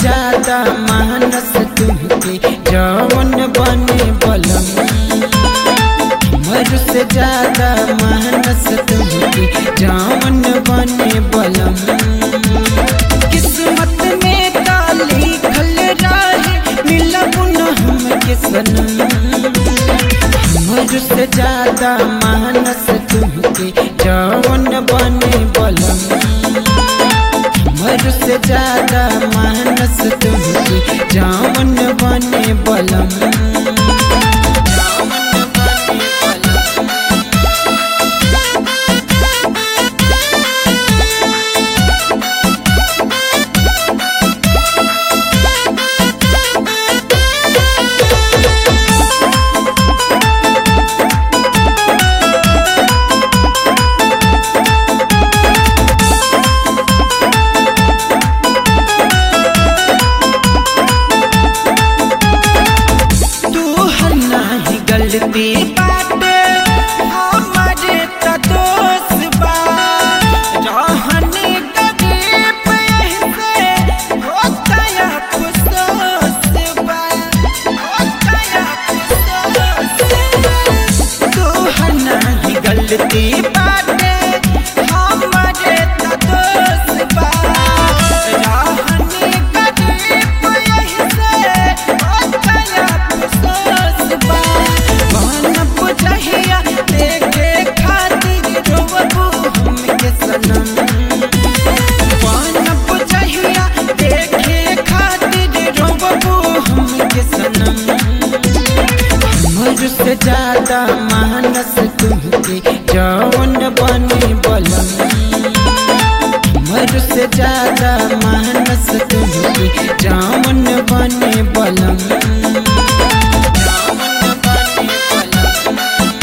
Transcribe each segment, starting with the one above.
ज्यादा मानस तुमके जवन बने बलम मर से ज्यादा मानस तुमके जवन बने बलम किस्मत में का लिखल रहे मिलब न हमके सनम मर से ज्यादा मानस तुमके जवन बने बलम मर से ज्यादा मानस तुमके जावन बने बलम जावन बने बलम तू हर नाही गलती बाटे हमारे त दोस्त बा रहनी गरीब ऐसे होता या अफसोस बा होता या अफसोस तू हर नाही गलती बाटे हमारे त दोस्त बा रहनी गरीब ऐसे होता या अफसोस बा बनब जहिया देखे खातिर रोबू हमके सनम बनब जहिया देखे खातिर रोबू हमके सनम हमर से ज्यादा मानस तुमके जवन बने बलम हमर से ज्यादा मानस तुमके जवन बने बलम जावन बने बलम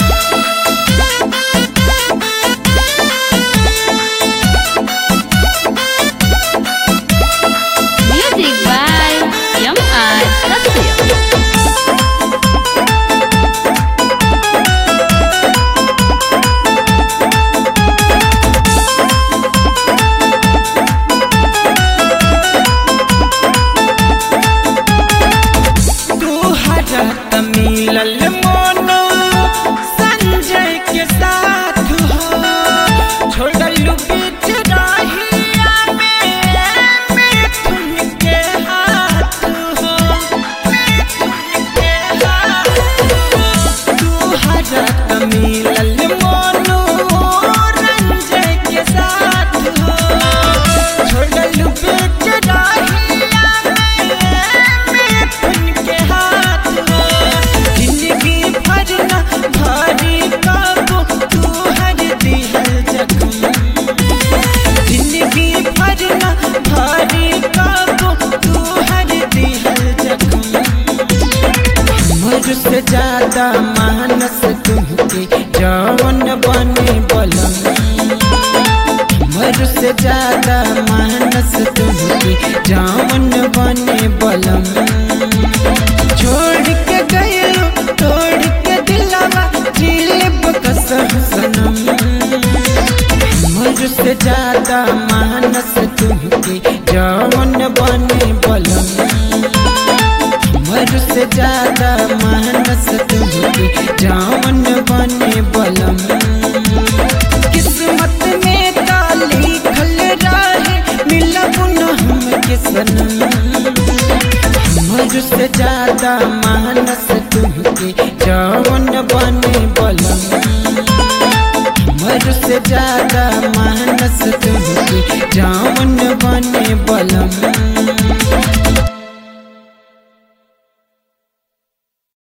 Music by M.R. Satya. तू हरत मिलल मोनो संजय के साथ हो छोड़लू बीच राहिया में मिथुन के हाथ हो मिथुन के हाथ हो तू हरत मिलल मोनो रंजय के साथ हो छोड़लू बीच राहिया में मिथुन के हाथ हो जिंदगी भर न भारी काबू तू हर दिहल जख्म जिंदगी भर न भारी काबू तू हर दिहल जख्म हमर से ज्यादा मानस तुमके जवन बने बलम हमर से ज्यादा मानस तुमके जवन बने बलम छोड़ के गयो तोड़ के दिलावा जिलब कसम सनम हमर से ज्यादा मानस तुमके जवन बने बलम हमर से ज्यादा मानस तुमके जवन बने बलम किस्मत में का लिखल रहे मिलब न हमके सनम हमर से ज्यादा मानस तुमके जवन बने बलम हमर से ज्यादा मानस तुमके जवन बने बलम